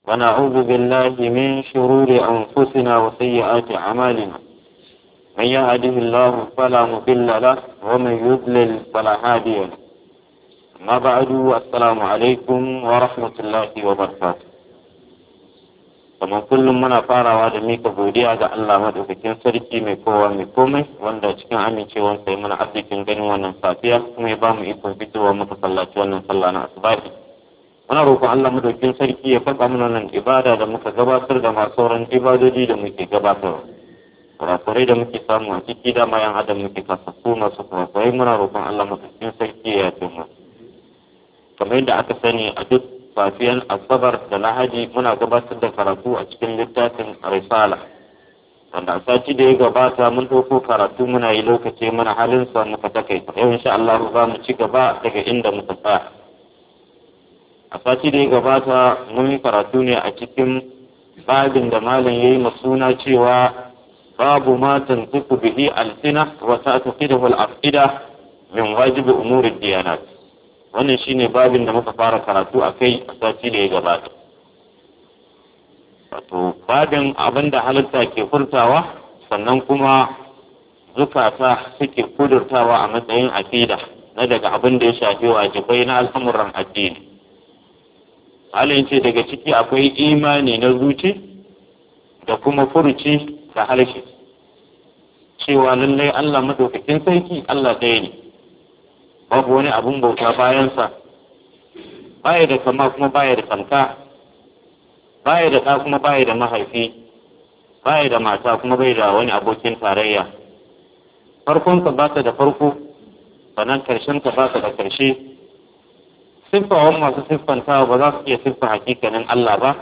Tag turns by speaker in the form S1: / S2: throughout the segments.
S1: ونعوذ بالله من شرور أنفسنا وسيئات أعمالنا من يهده الله فلا مضل له ومن يضلل فلا هادي له ما بعد السلام عليكم ورحمة الله وبركاته kamar kullum muna farawa da mika godiya ga Allah madaukakin sarki mai kowa mai komai wanda cikin amincewar sai muna arzikin ganin wannan safiya kuma ya bamu ikon fitowa muka sallaci wannan sallah na asubahi muna roƙon Allah madaukakin sarki ya faɗa mana nan ibada da muka gabatar da masu sauran ibadoji da muke gabatarwa kurakurai da muke samu a ciki da mayan adam muke kasafu masu kurakurai muna roƙon Allah madaukakin sarki ya yafe mu kamar yadda aka sani a duk safiyan asabar da lahadi muna gabatar da karatu a cikin littafin risala wanda a sati da ya gabata mun ɗauko karatu muna yi lokaci muna halin sa muka takaita yau insha Allah za mu ci gaba daga inda muka tsaya a sati da ya gabata mun yi karatu ne a cikin babin da malam yayi masuna cewa babu ma tantiku bihi alsina wa ta'taqidahu al-afida min wajibi umuri diyanat wannan shine babin da muka fara karatu a kai a sati da ya gabata wato babin abin da halitta ke furtawa sannan kuma zukata suke kudurtawa a matsayin aqida na daga abin da ya shafi wajibai na al'amuran addini halin ce daga ciki akwai imani na zuci da kuma furuci da harshe cewa lallai Allah madaukakin sarki Allah ɗaya ne babu wani abun bauta bayansa baya da kama kuma baya da tamka baya da ɗa kuma baya da mahaifi baya da mata kuma bai da wani abokin tarayya farkonsa ba ta da farko sannan karshensa ba ta da karshe siffawan masu siffanta ba za su iya siffa hakikanin Allah ba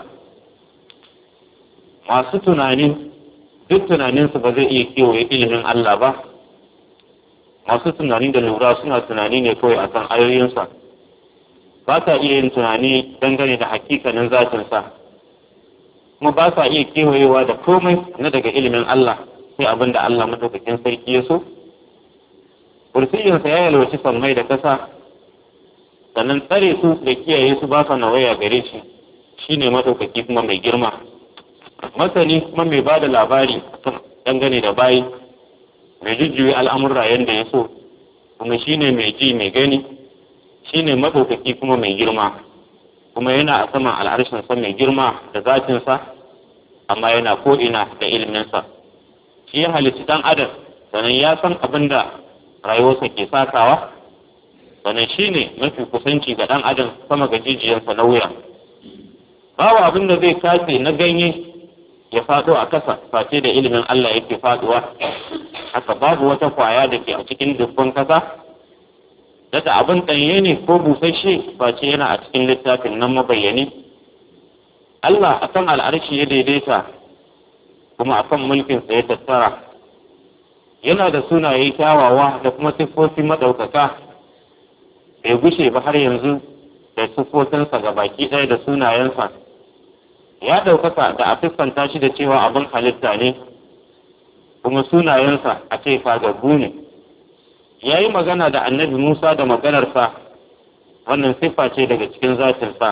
S1: masu tunani duk tunaninsu ba zai iya kewaye ilimin Allah ba masu tunani da lura suna tunani ne kawai a kan ayoyinsa ba sa iya yin tunani dangane da hakikanin zatinsa kuma ba sa iya kewayewa da komai na daga ilimin Allah sai abin da Allah madaukakin sarki ya so kursiyinsa ya yalwaci sammai da kasa sannan tsare su da kiyaye su ba sa nawaya gare shi shine madaukaki kuma mai girma masani kuma mai ba da labari dangane da bayi mai jujjuyi al'amurra yadda ya so kuma shi ne mai ji mai gani shi ne maɗaukaki kuma mai girma kuma yana a saman al'arshinsa mai girma da zatinsa amma yana ko'ina da iliminsa shi ya halitta ɗan adam sannan ya san abin da rayuwarsa ke sakawa sannan shi ne mafi kusanci ga ɗan adam sama ga jijiyarsa na wuya babu abin da zai kace na ganye ya faɗo a kasa face da ilimin Allah yake faɗuwa haka babu wata kwaya da ke a cikin dubban kasa daga abin ɗanye ne ko busasshe face yana a cikin littafin nan mabayyani Allah a kan al'arshi ya daidaita kuma a kan mulkinsa ya tattara yana da sunaye kyawawa da kuma siffofi maɗaukaka bai gushe ba har yanzu da siffofinsa ga baki ɗaya da sunayensa ya ɗaukaka da a siffanta shi da cewa abin halitta ne kuma sunayensa a ce fagaggu ne ya yi magana da annabi musa da maganarsa wannan siffa ce daga cikin zatinsa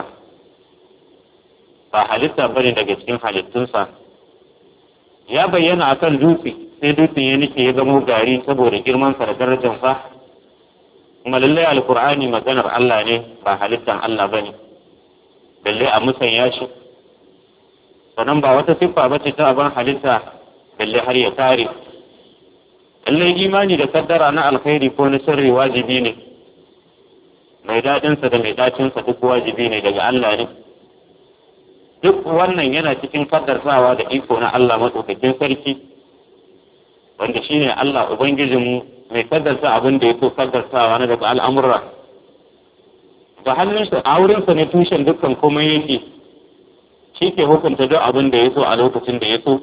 S1: ba halitta ba ne daga cikin halittunsa ya bayyana a kan dutse sai dutsen ya nike ya zamo gari saboda girmansa da darajarsa kuma lallai alkur'ani maganar allah ne ba halittan allah ba ne lallai a musanya shi sannan ba wata siffa ba ce ta abin halitta balle har ya tare lallai imani da kaddara na alkhairi ko na sirri wajibi ne mai daɗinsa da mai ɗacinsa duk wajibi ne daga Allah ne duk wannan yana cikin kaddarsawa da iko na Allah matsaukakin sarki wanda shine Allah ubangijinmu mai kaddarsa abin da ya so kaddarsawa na daga al'amurra da hannunsa a wurinsa ne tushen dukkan komai yake shi ke hukunta duk abin da ya so a lokacin da ya so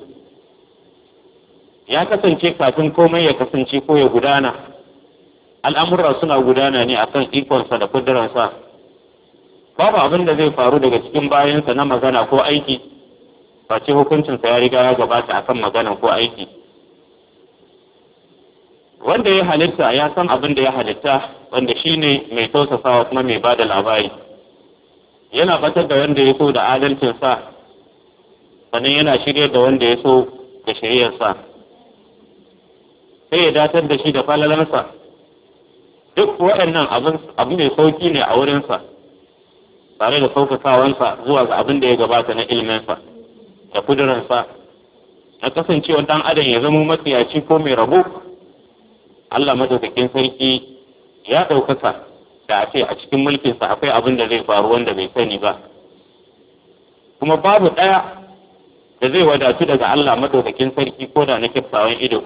S1: ya kasance kafin komai ya kasance ko ya gudana al'amurra suna gudana ne akan ikonsa da kuduransa babu abin da zai faru daga cikin bayansa na magana ko aiki face hukuncinsa ya riga ya gabata akan magana ko aiki wanda ya halitta ya san abin da ya halitta wanda shine mai tausasawa kuma mai bada labari yana batar da wanda ya so da adalcinsa sannan yana shirya da wanda ya so da shiryarsa sai ya datar da shi da falalarsa duk waɗannan abu mai sauki ne a wurinsa tare da saukakawansa zuwa ga abin da ya gabata na ilminsa da kuduransa na kasancewa ɗan adam ya zama matsiyaci ko mai rabo Allah madaukakin sarki ya ɗaukaka da a ce a cikin mulkinsa akwai abin da zai faru wanda bai sani ba kuma babu ɗaya da zai wadatu daga Allah madaukakin sarki ko da na kiftawan ido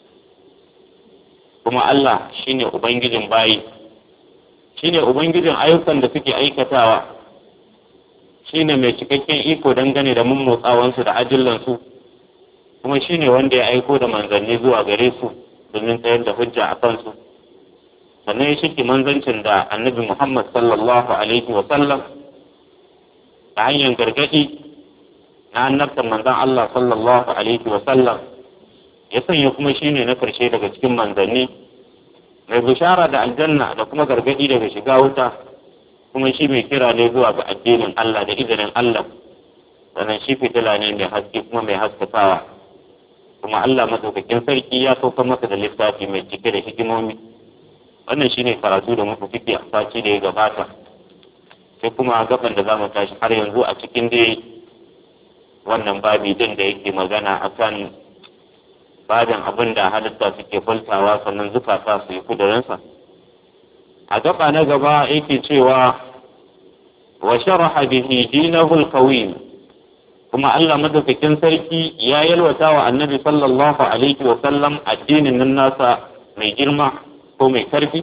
S1: kuma Allah shine ubangijin bayi shine ubangijin ayyukan da suke aikatawa shine mai cikakken iko dangane da mummotsawansu da ajillansu kuma shine wanda ya aiko da manzanni zuwa gare su domin tsayar da hujja a kansu sannan ya shirki manzancin da annabi Muhammad sallallahu alaihi wa sallam ta hanyar gargaɗi na annabtan manzan Allah sallallahu alaihi wa sallam ya sanya kuma shine na karshe daga cikin manzanni mai bishara da aljanna da kuma gargaɗi daga shiga wuta kuma shi mai kira ne zuwa ga addinin Allah da izinin Allah sannan shi fitila ne mai haske kuma mai haskakawa kuma Allah madaukakin sarki ya sauka masa da littafi mai cike da hikimomi wannan shine karatu da muka fiki a sati da ya gabata sai kuma gaban da zamu tashi har yanzu a cikin dai wannan babi din da yake magana akan babin abin da halitta suke faltawa sannan zukata su yi kudurinsa a gaba na gaba yake cewa wa sharaha bihi dinahu al-qawim kuma Allah madaukakin sarki ya yalwata wa annabi sallallahu alaihi wa sallam addinin nan nasa mai girma ko mai karfi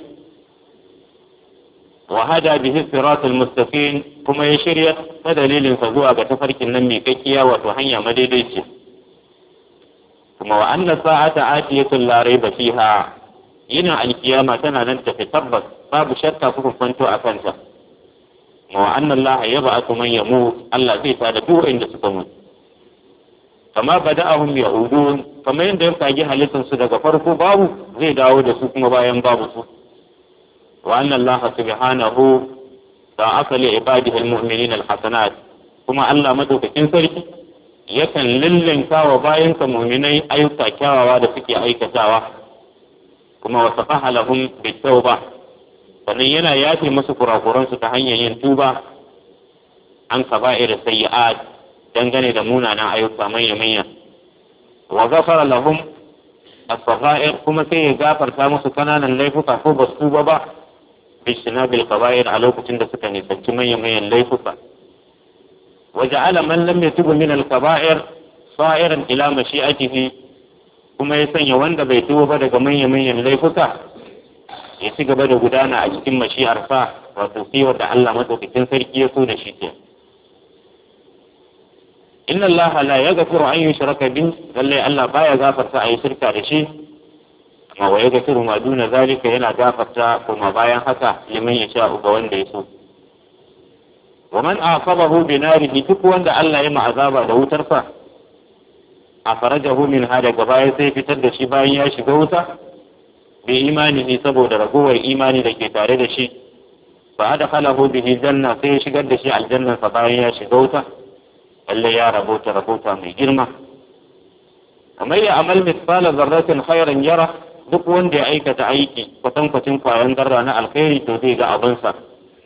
S1: wa hada bihi siratul mustaqim kuma ya shirya ta dalilin sa zuwa ga tafarkin nan mai kakkiya wato hanya madaidaici kuma wa anna sa'ata atiyatun la raiba fiha yina alkiyama tana nan tafi tabbas babu shakka kuka kwanto a kanta wa anna Allah yab'athu man yamut Allah zai tada duk inda suka mutu kama bada'ahum ya'udun kamar yadda ya kage halittar su daga farko babu zai dawo da su kuma bayan babu su wa anna Allah subhanahu da asali ibadihi almu'minin alhasanat kuma Allah madaukakin sarki yakan lillinka wa bayansa mu'minai ayyuka kyawawa da suke aikatawa kuma wasafaha lahum bitawba sannan yana yafe musu kurakuransu ta hanyar yin tuba an kaba'ir sayyi'at dangane da munanan ayyuka manya-manya wa gafara lahum as-sagha'ir kuma sai ya gafarta musu kananan laifuka ko ba su tuba ba bishinabil kaba'ir a lokacin da suka nisanci manya-manyan laifuka wa ja'ala man lam yatub min al-kaba'ir sa'iran ila mashi'atihi kuma ya sanya wanda bai tuba ba daga manya-manyan laifuka ya ci gaba da gudana a cikin mashi'arsa wato sai da Allah madaukakin sarki ya so da shi ke inna Allah la yaghfiru an yushraka bih lalle Allah baya gafarta a yi shirka da shi amma wa yaghfiru ma duna zalika yana gafarta kuma bayan haka liman ya sha ga wanda ya so wa man aqabahu bi narihi duk wanda Allah ya ma'azaba da wutarsa a farajahu min hada gaba sai fitar da shi bayan ya shiga wuta bi imanihi saboda ragowar imani da ke tare da shi fa adkhalahu bihi janna sai ya shigar da shi aljanna sa bayan ya shiga wuta lalle ya rabota rabota mai girma kamar ya amal misfala zarratin khairan yara duk wanda ya aikata aiki kwatankwacin kwayan zarra na alkhairi to zai ga abinsa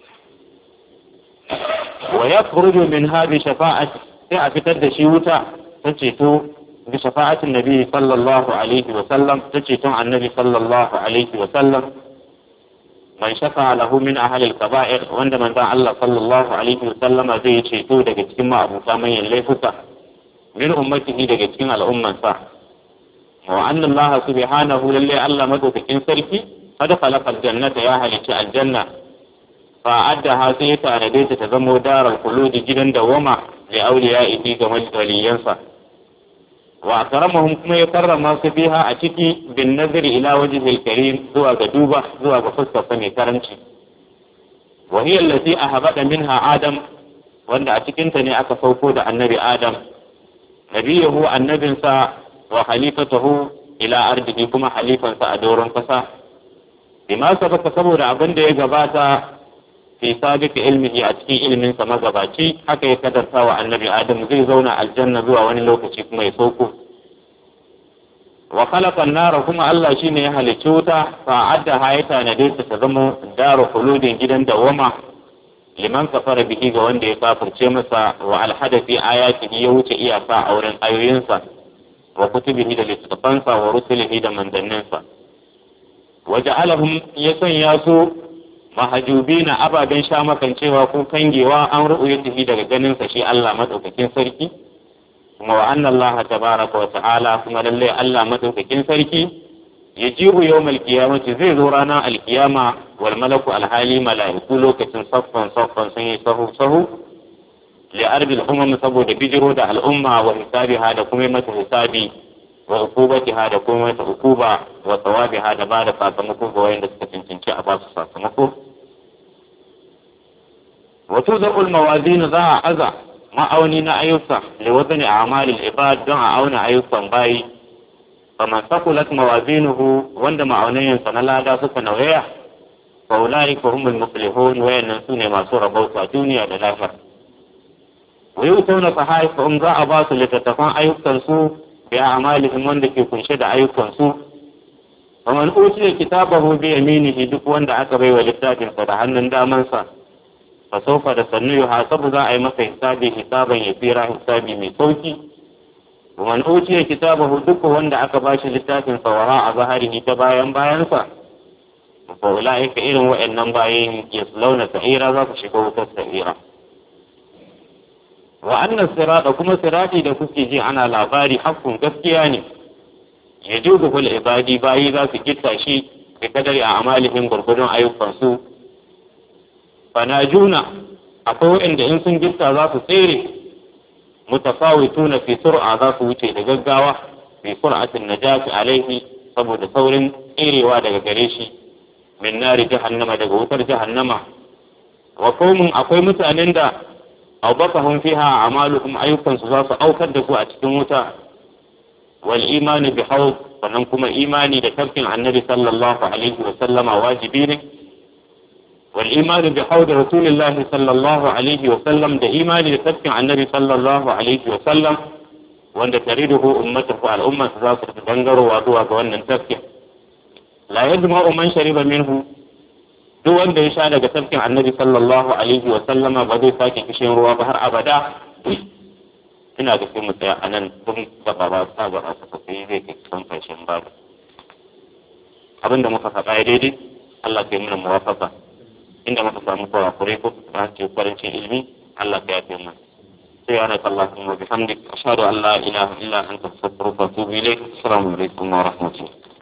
S1: wa yakhruju min hadi shafa'ati sai a fitar da shi wuta ta ceto بشفاعة النبي صلى الله عليه وسلم تجتم عن النبي صلى الله عليه وسلم من شفع له من أهل الكبائر وعندما دعا الله صلى الله عليه وسلم زي شيطو دقى تكما أبو كامي الليفتا من أمته دقى تكما الأمة صح وأن الله سبحانه للي ألا مدو تكين سرفي قد خلق الجنة يا أهل الجنة فأدها سيتا نديت تزمو دار الخلود جدا دوما لأوليائه كمجد ولينصر wa karamahum kuma ya karrama su biha a ciki bin nazari ila wajhil karim zuwa ga duba zuwa ga fuskar sa mai karanci wa hiya allati ahbada minha adam wanda a cikin ta ne aka sauko da annabi adam nabiyahu annabinsa wa khalifatuhu ila ardihi kuma halifansa a doron kasa bima sabaka saboda abin da ya gabata fi sabiq ilmihi a cikin ilmin sa magabaci haka ya kadarta wa annabi adam zai zauna aljanna zuwa wani lokaci kuma ya sauko wa khalaqa an-nara kuma Allah shine ya halicci wuta fa adda hayata na dai ta zama daru khuludin gidan dawama liman kafara bihi ga wanda ya kafirce masa wa alhada fi ayatihi ya wuce iyaka a wurin ayoyinsa wa kutubihi da littattafansa wa rusulihi da manzanninsa wa ja'alahum ya sanya su mahajubina ababen sha makancewa ko kangewa an ru'uyatihi daga ganinsa shi Allah madaukakin sarki kuma wa anna Allah tabaraka wa ta'ala kuma lalle Allah madaukakin sarki yajibu yawmal qiyamati zai zo ranar alkiyama wal malaku alhali mala'iku lokacin saffan saffan sun yi sahu sahu li arbil umam saboda bijiro da al'umma wa hisabiha da kuma mata hisabi wa ukubatiha da kuma mata ukuba wa thawabiha da ba da sakamako ga wayanda suka cancanci a ba su sakamako wa tudul mawazin za a aza ma'auni na ayyuka li wazni a'malil ibad don a auna ayyukan bayi faman sakulat mawazinuhu wanda ma'aunayensa na lada suka nauyaya fa ulaika humul muflihun wayannan sune masu rabauta duniya da lahira wa yutawna sahaifahum za a ba su littattafan ayyukan su bi a'malihim wanda ke kunshe da ayyukan su faman utiya kitabahu bi yaminihi duk wanda aka bai wa littafin sa da hannun damansa fa sawfa da sannu yuhasabu za a yi masa hisabi hisaban yasira hisabi mai sauki ومن أوتي كتابه دك وند أكا باش لتاكن فوراء ظهره تبايا باينسا فأولئك إلهم وإن باين يصلون سعيرا ذات شكوة السعيرا وأن الصراط كما صراطي da kuke ji ana labari hakkun gaskiya ne ya juzu kul ibadi bayi za su gitta shi da kadari a amalihim gurgudun ayyukansu fanajuna akwai waɗanda in sun gitta za su tsere متفاوتون في سرعة ذات وجه دقاقاوة في سرعة النجاة عليه saboda saurin tserewa daga gare shi min nari jahannama daga wutar jahannama wa qaumun akwai mutanen da awbaqahum fiha amaluhum ayyukan su za su aukar da su a cikin wuta wal imani bi hawd sannan kuma imani da tafkin annabi sallallahu alaihi wa sallama wajibi ne والإيمان بحوض رسول الله صلى الله عليه وسلم ده إيمان لتبكي عن النبي صلى الله عليه وسلم وأن تريده أمته على الأمة تزاصر تدنجر وأدوها وأن تبكي لا يجمع من شرب منه duk wanda ya sha daga tafkin annabi sallallahu alaihi wa sallama ba zai sake kishin ruwa ba har abada ina da sai mu tsaya a nan tun gaba ba sa gaba ta sai zai kai kusan ƙarshen babu abinda muka faɗa daidai Allah ya yi mana muwafaka inda muka samu kurakurai ko ta ce kwarancin ilimi Allah ka yafe mu سبحانك اللهم وبحمدك أشهد أن لا إله إلا أنت أستغفرك وأتوب إليك السلام عليكم ورحمة الله